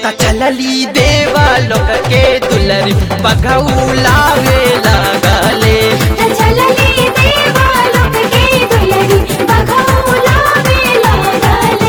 त चलली देवा लोक के दुलरी बघौलावे लागले चलली देवा लोक के दुलरी बघौलावे लागले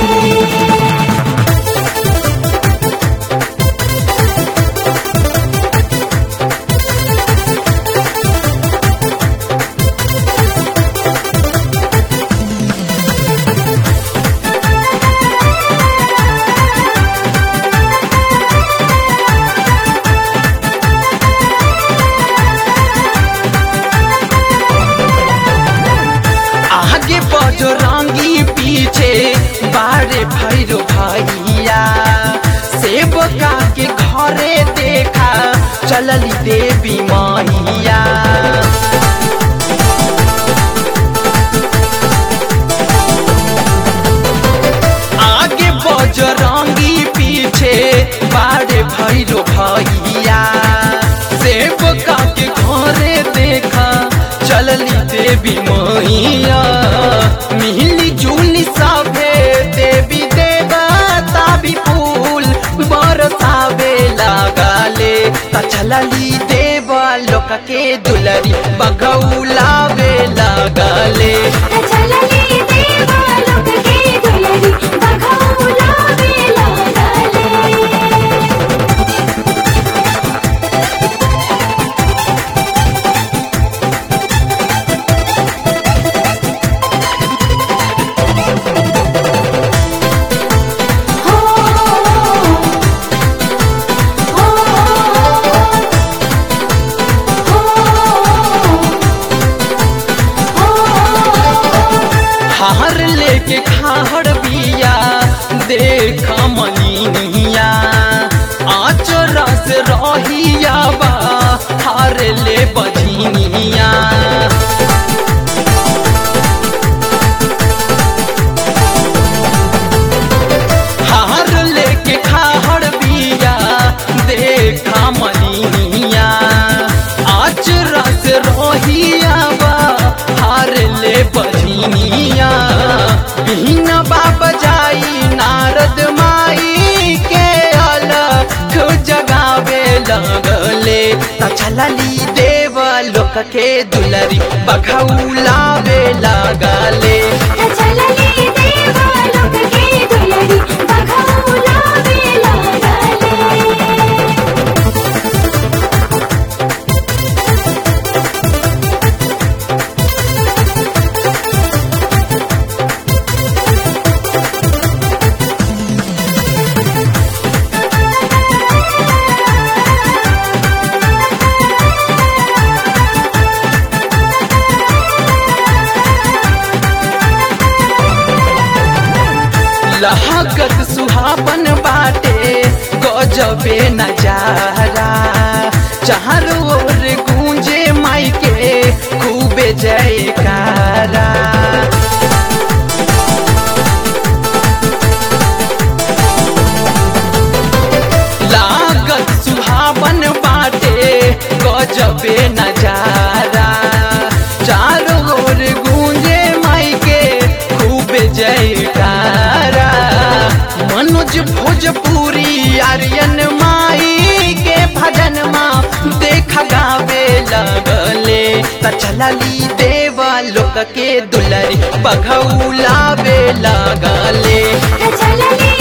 आगे बजो रंगी पीछे बारे भैरो भैया सेवका के घरे देखा चलली देवी मैया आगे बजरंगी पीछे बारे भैरो भैया सेवका के घरे देखा चलली देवी मैया मिली जुली सभे देवी देवता भी फूल बरसावे लागले त चलली देवा लोक के दुलरी बगौलावे लागले चलली देवा लोक के दुलरी बघौलावे लागले हो हो हार लेके खाहड़ बिया देखा मलिनिया आचरा से रहिया बा हार ले बझिनिया हार लेके खाहड़ बिया देखा मलिनिया आचरा से रहिया बा हार ले बझिनिया बिना बाबा जाई नारद माई के अलख जगावे लगले त चलली देव लोक के दुलरी बघौलावे लगले चलली देवा लोक के दुलरी बघौलावे लागले लहकत सुहावन बाटे गजबे नजारा चारों ओर गूंजे माई के खूबे जयकारा लागत सुहावन बाटे गजबे नजारा चारों ओर गूंजे माई के खूब जयकारा मनोज भोजपुरी आर्यन माई के भजन माँ देख गावे लगले त चलली देवा लोक के दुलरी बघौलावे लगले चलली